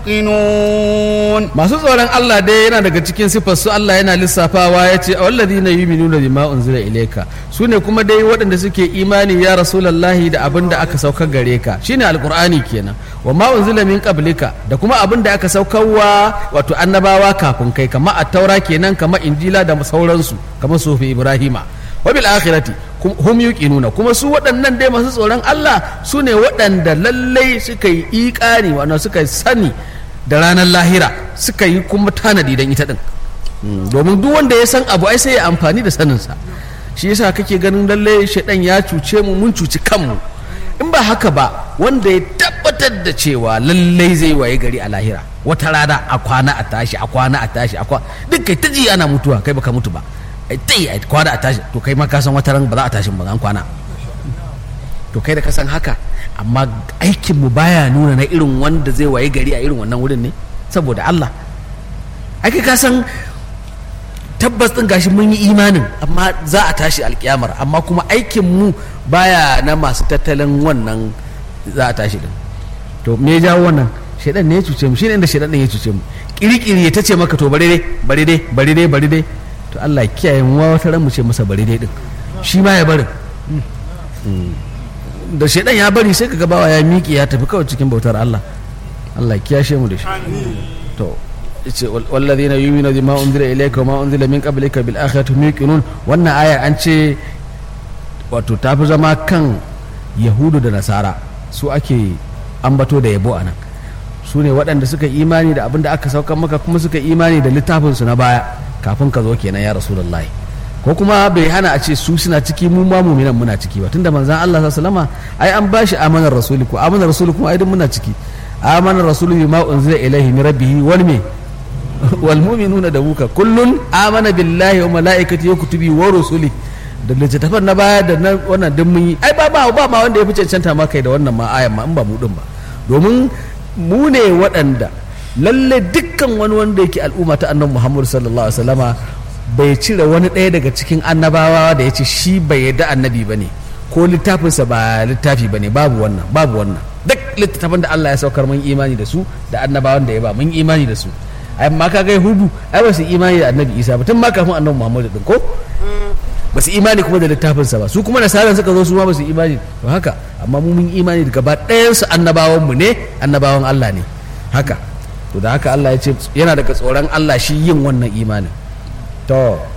يوقنون masu tsoron Allah dai yana daga cikin sifar su Allah yana lissafawa ya ce walladhina yu'minuna bima unzila ilayka su ne kuma dai waɗanda suke imani ya rasulullahi da abin da aka saukar gare ka shine alqur'ani kenan wa ma unzila min qablika da kuma abin da aka saukarwa wato annabawa kafin kai kamar at-taura kenan kamar injila da sauransu kamar sufi ibrahima wa bil akhirati kum- hum yuqinuna kuma su waɗannan dai masu tsoron Allah su ne waɗanda lallai suka yi iƙani wannan suka sani da ranar lahira suka yi kuma tanadi don ita din Mm, domin duk wanda ya san abu ai sai ya amfani da saninsa shi yasa kake ganin lalle shaidan ya cuce mu mun cuci kanmu in ba haka ba wanda ya tabbatar da cewa lallai zai waye gari a lahira wata rana a kwana a tashi a kwana a tashi a kwana duk kai ta ji ana mutuwa kai baka mutu ba ai ta yi a kwana a tashi to kai ma ka san wata ran ba za a tashi ba an kwana to kai da ka san haka amma aikinmu baya nuna na irin wanda zai waye gari a irin wannan wurin ne saboda Allah ake ka san tabbas din gashi mun yi imanin amma za a tashi alkiyamar amma kuma aikinmu baya na masu tattalin wannan za a tashi din to me ya jawo wannan shaidan ne ya cuce mu shine inda shaidan din ya cuce mu kirikiri ya tace maka to bari dai bari dai bari dai bari dai to Allah ya kiyaye mu wata ran mu ce masa bari dai din shi ma ya barin da shaidan ya bari sai kaga bawa ya miƙe ya tafi kawai cikin bautar Allah Allah ya kiyashe mu da shi to yace wal- walladhina yu'minuna bima unzila ilayka wa ma unzila min qablika bil akhirati hum yuqinun wannan aya an ce wato ta fi zama kan yahudu da nasara su ake ambato da yabo anan su ne waɗanda suka imani da abin da aka saukar maka kuma suka imani da littafinsu na baya kafin ka zo kenan ya rasulullahi ko kuma bai hana a ce su suna ciki mu ma muminan muna ciki ba tunda manzon Allah sallallahu alaihi wasallama ai an bashi amanar rasuli ko amanar rasuli kuma ai duk muna ciki amanar rasuli bima unzila ilaihi min rabbih wal me wal mu'minuna da muka kullun amana billahi wa malaikati wa kutubi wa rusuli da littattafan na baya da na wannan duk mun yi ai ba ba ba ma wanda ya fi cancanta ma kai da wannan ma ayan ma in ba mu din ba domin mu ne waɗanda lalle dukkan wani wanda yake al'umma ta annabi Muhammad sallallahu alaihi wasallama bai cire wani ɗaya daga cikin annabawa da ya ce shi bai yarda annabi ba ne ko littafinsa ba littafi ba ne babu wannan babu wannan duk littattafan da Allah ya saukar mun imani da su da annabawan da ya ba mun imani da su amma ka ga hudu ai ba su imani da annabi isa ba tun ma kafin annabi muhammadu din ko ba su imani kuma da littafinsa ba su kuma nasaran suka zo su ma ba su imani to haka amma mu mun imani da gaba ɗayan su annabawan mu ne annabawan Allah ne haka to da haka Allah ya ce yana daga tsoron Allah shi yin wannan imanin to